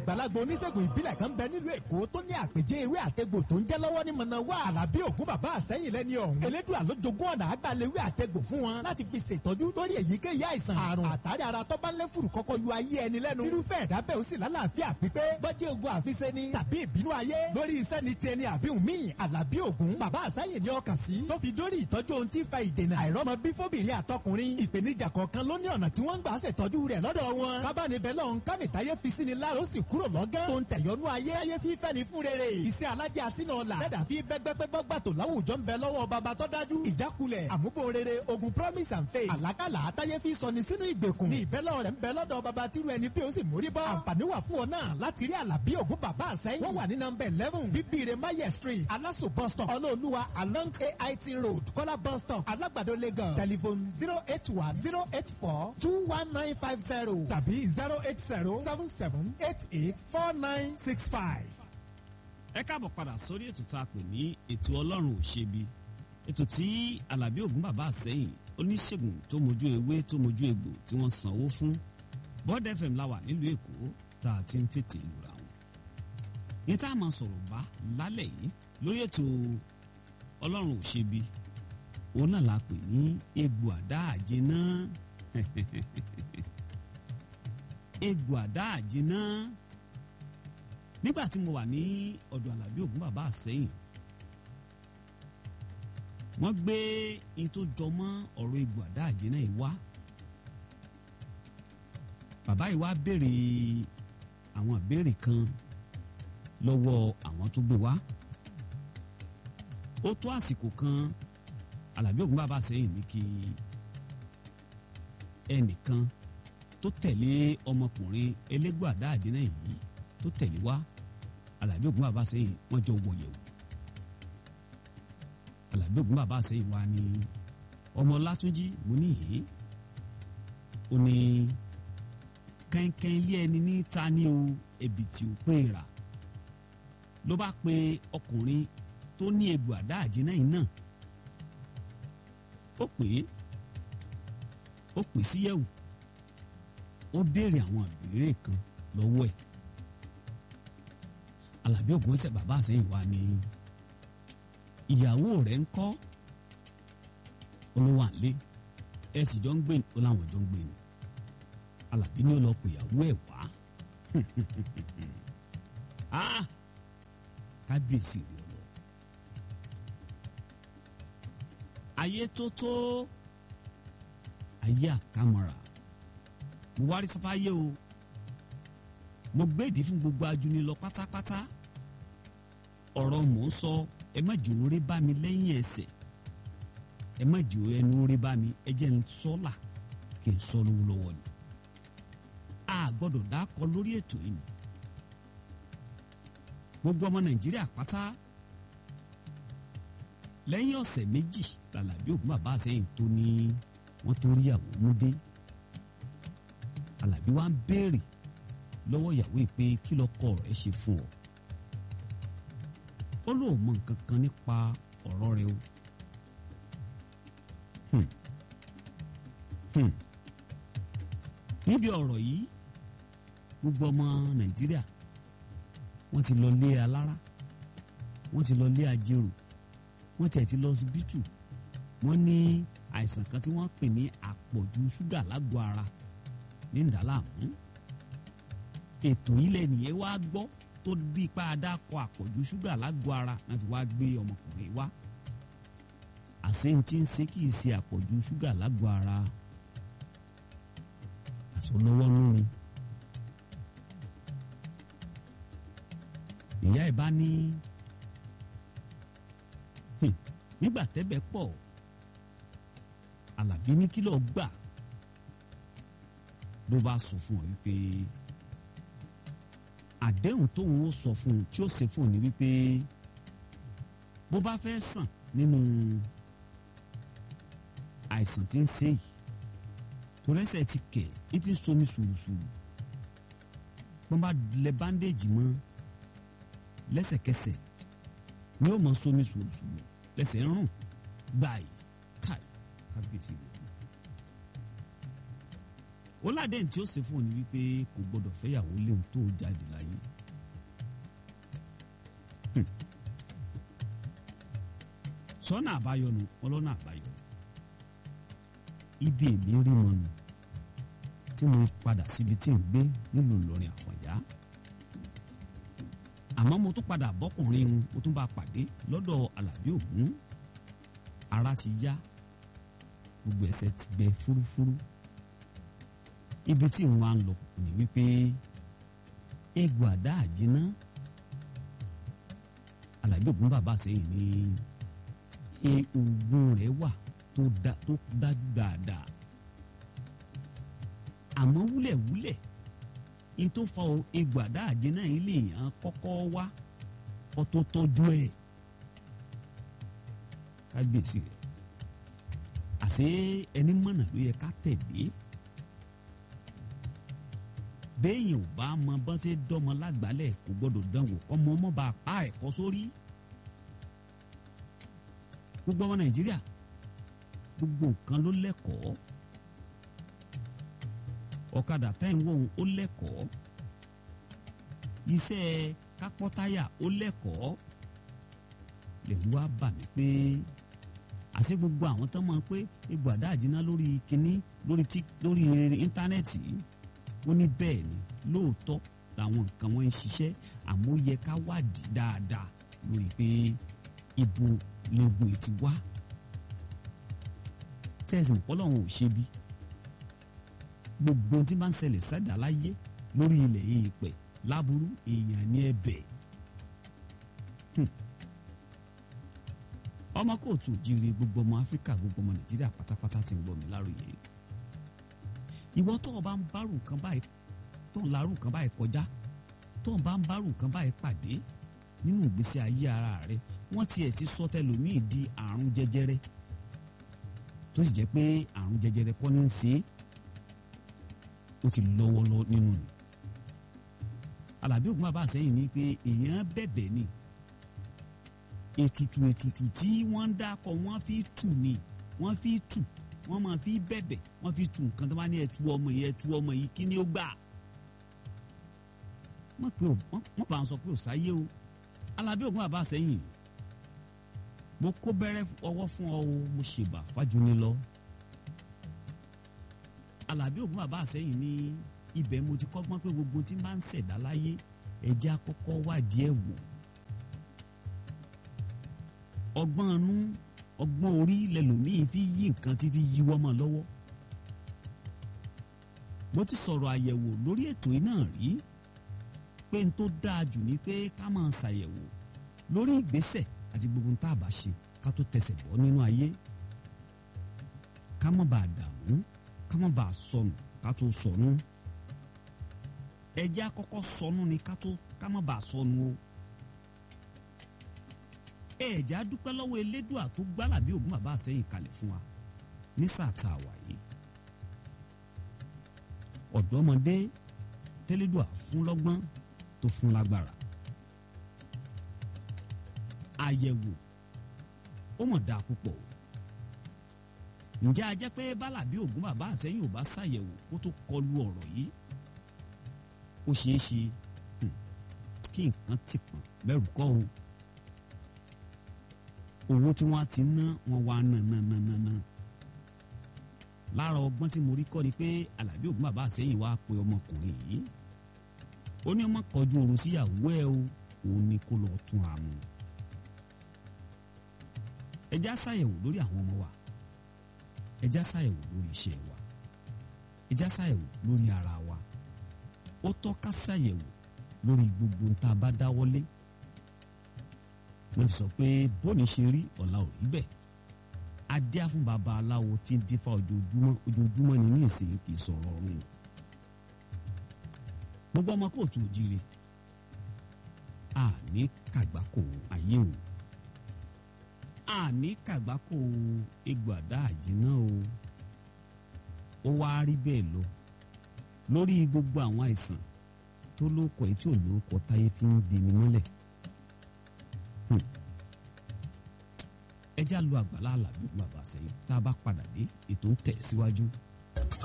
àgbàlagbà oníṣègùn ìbílẹ̀ kan bẹ nílùú èkó tó ní àpèjẹ ewé àtegbò tó ń jẹ́ lọ́wọ́ ní mọ̀nàwá àlàbí ògún bàbá àsẹ́yìn lẹ́ni ọ̀hún. elédùn àlójogún ọ̀nà àgbàlewé àtegbò fún wọn láti fi ṣètọ́jú lórí èyíkéyìí àìsàn àrùn àtàrí ara tó bá ń lé fùrù kọ́kọ́ yọ ayé ẹni lẹ́nu. irúfẹ́ ẹ̀dá bẹ́ẹ̀ ó sì lálàáfíà pípé bọ́jẹ́ ogun àfiṣe ni tàbí ìbínú ayé lórí iṣẹ́ ni tiẹ̀ ni àbíhùn míì àlàbí ògún bàbá àsẹ́yìn ni ọkàn sí tó fi dórí ìtọ́jú ohun tí ń fa ìdènà àìrọ́mọ bí fóbìnrin àtọkùnrin ìpèníjà kọ̀ọ̀kan ló ní ọ̀nà tí wọ́n ń gbà ṣètọ́jú rẹ̀ lọ́dọ̀ wọn kábàánibẹ̀ lọ́hún kámìtáyé fi sí ni láàrú sì kúrò lọ́gán tó ń tẹ̀yọ́nú ayé ayé fífẹ́ ni fún rere iṣẹ́ alájẹ́ àsínà ọ̀la lẹ́dà fi bẹ́gbẹ́pẹ́ gbàtò láwùjọ ń bẹ lọ́wọ́ baba tó dájú ìjákulẹ̀ àmúbò rere ogun promise and faith àlákàlà àtayé fi sọni sínú ìgbèkùn ní ìbẹ́lọ́ rẹ̀ ń bẹ lọ́dọ̀ baba tírú ẹni bí ó sì mórí bọ́ àǹfààní wà fún ọ náà láti rí àlàbí ògún bàbá àsẹ́yìn wọ́n wà ní nọmba eleven bíbíire maye street alaso bus stop ọlọ́ọ̀lùwà along ait road kọ́lá bus stop alágbàdo lagos telephone zero eight one zero eight four two one nine five zero tàbí zero eight zero seven seven eight eight four nine six five. ẹ káàbọ̀ padà sórí ètò tá a pè ní ètò ọlọ́run ò ṣebi ètò tí alábí ògún bàbá àsẹ́yìn oníṣègùn tó mojú ewé tó mojú egbò tí wọ́n sanwó fún bọ́ọ̀dù fm la wà nílùú èkó tá a ti ń fètè lura wọn. ní tá a máa sọ̀rọ̀ bá lálẹ́ yìí lórí ètò ọlọ́run ò ṣebi òun náà la pè ní egbò àdá àjẹná egbò àdá àjẹná nígbà tí mo wà ní ọ̀dọ̀ alábí ògún bàbá àsẹ́yìn wọ́n gbé in tó jọmọ́ ọ̀rọ̀ egbò àdá àjẹná yìí wá bàbá yìí wá béèrè àwọn ìbéèrè kan lọ́wọ́ àwọn tó gbé wá ó tó àsìkò kan alábí ògún bàbá àsẹ́yìn ní kí ẹnìkan tó tẹ̀lé ọmọkùnrin elégbò àdá àjẹná yìí tó tẹ̀lé wá alábí ògún bàbá sẹ́yìn wọ́n jọ wọ̀ yẹ̀wò alábí ògún bàbá sẹ́yìn wá ní ọmọ látúnjí mo ní yìí ó ní kẹ́ńkẹ́ń ilé ẹni ní ta ni o ẹ̀bì tí ó pé rà ló bá pe ọkùnrin tó ní egbò àdá àjẹná yìí náà ó pè é ó pè síyẹ̀wò ó béèrè àwọn ìbéèrè kan lọ́wọ́ ẹ̀ alábí ògùn ṣe bàbá àsẹ́yìn wa ni ìyàwó rẹ̀ ń kọ́ olówó àlé ẹ sì jọ ń gbé ó láwọn jọ ń gbé ni alábí ni ó lọ pè ìyàwó ẹ̀ wá kábíyèsí rẹ̀ lọ ayé tó tó ayé àkàmọ́ra mo wárí sáfáyé o mo gbèdì fún gbogbo ajuni lọ pátápátá ọ̀rọ̀ mò ń sọ ẹ má jò orí bá mi lẹ́yìn ẹsẹ̀ ẹ má jò ẹnu orí bá mi ẹ jẹ́ ń sọ́là kí n sọ lówó lọ́wọ́ ni a gbọ́dọ̀ dákọ lórí ètò yìí ni gbogbo ọmọ nàìjíríà pátá lẹ́yìn ọ̀sẹ̀ méjì làlàbí ògún bàbá àsẹ́yìn tó ní wọ́n tó rí àwọn mú dé alábí wa ń béèrè lọ́wọ́ ìyàwó yìí pé kí lọ́kọ rẹ̀ ṣe fún ọ. ó lóun mọ nǹkan kan nípa ọ̀rọ̀ rẹ o. níbi ọ̀rọ̀ yìí gbogbo ọmọ nàìjíríà wọ́n ti lọ lé alára wọ́n ti lọ lé ajérò wọ́n tiẹ̀ ti lọ síbítù wọ́n ní àìsàn kan tí wọ́n pè ní àpọ̀jù ṣúgà lágọ̀ọ́ ara ní ìdálàmú ètò ilẹ̀ nìyẹn wá gbọ́ tó bí ipá adákọ̀ àpọ̀jù ṣúgà lágọ̀ọ́ ara náà fi wá gbé ọmọkùnrin wá àṣeyìntì ń ṣe kì í ṣe àpọ̀jù ṣúgà lágọ̀ọ́ ara àsọlọ́wọ́ lórin ìyá ẹ̀ bá ní nígbà tẹ́bẹ̀ pọ̀ Àlàbí ní kí ló gbà ló bá sọ fún ọ wípé àdéhùn tóun ó sọ fún un tí ó ṣe fún un ní wípé bó bá fẹ́ sàn nínú àìsàn tí ń ṣe yìí torẹ́sẹ̀ ti kẹ̀ ẹ́ ti ń somi sùrùsùrù wọ́n bá lẹ báńdéèjì mọ́ lẹ́sẹ̀kẹsẹ̀ ni ó mọ somi sùrùsùrù lẹ́sẹ̀ ń rùn gbàì káì kábíyèsí rẹ̀ ó ládẹ́yìn tí ó ṣe fún òní wípé kò gbọdọ̀ fẹ́yàwó léwu tó jáde láyé. Hmm. sọ́nà àbáyọ nu ọlọ́nà àbáyọ ibi èmi rí wọn nù tí mo padà síbi tí ń gbé nílùú Ìlọrin Àfọ̀njá àmọ́ mo tún padà bọ́kùnrin un mo tún bá a pàdé lọ́dọ̀ Àlàbí Ògún ara ti yá gbogbo ẹsẹ̀ ti gbẹ fúrúfúrú ibi tí n wá ń lọ ní wípé egbò àdá àjẹná Àlàbí Ògún bàbá sẹ́yìn ní oògùn rẹ̀ wà tó dájú dáadáa àmọ́ wúlẹ̀wúlẹ̀ ní tó fa egbò àdá àjẹná yìí lè yàn kọ́kọ́ wá kó tó tọ́jú ẹ̀ kábíyèsí rẹ̀ àṣé ẹni mọ̀nà ló yẹ ká tẹ̀lé béèyàn ò bá mọ bọ́n ṣe dọ́mọ lágbálẹ̀ kò gbọ́dọ̀ dánwò ọmọ ọmọ bá pa ẹ̀kọ́ sórí gbogbo ọmọ nàìjíríà gbogbo nǹkan ló lẹ́kọ̀ọ́ ọ̀kadà táìwọ̀n ó lẹ́kọ̀ọ́ iṣẹ́ kápọ́táyà ó lẹ́kọ̀ọ́ lẹ́rú wá bà mí pé àṣé gbogbo àwọn tó mọ̀ pé egbò àdá àjínà lórí kínní lórí tí lórí íńtánẹ́ẹ̀tì ó ní bẹ́ẹ̀ ni lóòótọ́ làwọn nǹkan wọn ń ṣiṣẹ́ àmọ́ ó yẹ ká wádìí dáadáa lórí pé ibo lẹ́gbò ti wá sẹ́ẹ̀sì ọlọ́run ò ṣe bí gbogbo tí bá ń ṣẹlẹ̀ sẹ́dá láyé lórí ilẹ̀ èèpẹ̀ láburú èèyàn ní ẹ̀bẹ̀ ọmọ kóòtù òjìrì gbogbo ọmọ áfíríkà gbogbo ọmọ nàìjíríà pátápátá ti ń gbọ́ mi láròyé ìwọ tó o bá ń bárù nǹkan báyìí tó ń larú nǹkan báyìí kọjá tó ń bá ń bárù nǹkan báyìí pàdé nínú ìgbésí ayé ara rẹ wọ́n tiẹ̀ ti sọ tẹlòmíì di àrùn jẹjẹrẹ tó sì jẹ́ pé àrùn jẹjẹrẹ kọ́ ní í ṣe é ó ti lọ́wọ́ lọ nínú ni Àlàbí Ògún bàbá àsẹ́yìn ni pé èèyàn bẹ̀bẹ̀ ni ètùtù ètùtù tí wọ́n ń dákọ̀ wọ́n fi tù ni wọ́n fi tù wọ́n máa fi bẹ̀bẹ̀ wọ́n fi tù nǹkan tó bá ní ẹ̀tù ọmọ yìí ẹ̀tù ọmọ yìí kí ni ó gbà wọ́n pè ó wọ́n bá ń sọ pé ò sáyé o Àlàbí Ògún bàbá àsẹ́yìn mo kó bẹ̀rẹ̀ ọwọ́ fún ọ o mo ṣèbà fájúni lọ Àlàbí Ògún bàbá àsẹ́yìn ní ibẹ̀ mo ti kọ́gbọ́n pé gbogbo tí máa ń ṣẹ̀dá láyé ẹ̀jẹ̀ àkọ́kọ́ wádìí ẹ̀ wò ọgbọ́n inú ọgbọ́n orí lẹ́lòmíì fi yí nǹkan tí fi yíwọ́ mọ́ lọ́wọ́ mo ti sọ̀rọ̀ àyẹ̀wò lórí ètò yìí náà rí pé n tó dáa jù ni pé ká máa ṣàyẹ̀wò lórí ìgbésẹ̀ àti gbogbo tá a bá ṣe ká tó tẹsẹ̀ bọ́ nínú ayé ká má bàa dààmú ká má bàa sọnù ká tó sọnù ẹjẹ́ àkọ́kọ́ sọnù ni ká tó ká má bàa sọnù o ẹ̀já dúpẹ́ lọ́wọ́ elédùà tó gbá Àlàbí Ògún bàbá àsẹ́yìn kalẹ̀ fún wa ní sáà tá a wà yìí ọ̀dọ́mọdé tẹ́lẹ́dùà fún lọ́gbọ́n tó fún lágbára àyẹ̀wò ó mọ̀ dáa púpọ̀ o ǹjẹ́ a jẹ́ pé bálàbí Ògún bàbá àsẹ́yìn ò bá ṣàyẹ̀wò kó tó kọlu ọ̀rọ̀ yìí ó ṣeé ṣe kí nǹkan ti pọ̀n bẹ́rù kọ́ o owó tí wọ́n ti ná wọn wá ná ná ná ná ná lára ọgbọ́n tí mo rí kọ́ ni pé Àlàbí Ògún bàbá àsẹ́yìn wá pe ọmọkùnrin yìí ó ní ọmọ kọjú oorun síyàwó ẹ o òun ni kó lọ tún àmú ẹjá ṣàyẹ̀wò lórí àwọn ọmọ wa ẹjá ṣàyẹ̀wò lórí iṣẹ́ wa ẹjá ṣàyẹ̀wò lórí ara wa ó tọ́ ká ṣàyẹ̀wò lórí gbogbo tá a bá dáwọ́lé mo sọ pé bóni ṣe rí ọ̀la ò rí bẹ́ẹ̀ adíá fún baba aláwo tí ń dífá ojoojúmọ́ ojoojúmọ́ ni ní ìsìn kì í sọ̀rọ̀ ọ̀run gbogbo ọmọ kóòtù òjìrè àní kàgbákò ayé o àní kàgbákò egbò àdá àjìnà o ó wá rí bẹ́ẹ̀ lọ lórí gbogbo àwọn àìsàn tó lóko ẹ̀ tí ò lóko táyé fi ń di ni mọ́lẹ̀ ẹ já lu àgbàlá Àlàbí Ògún bàbá sẹ́yìn tá a bá padà dé ètò ń tẹ̀ síwájú.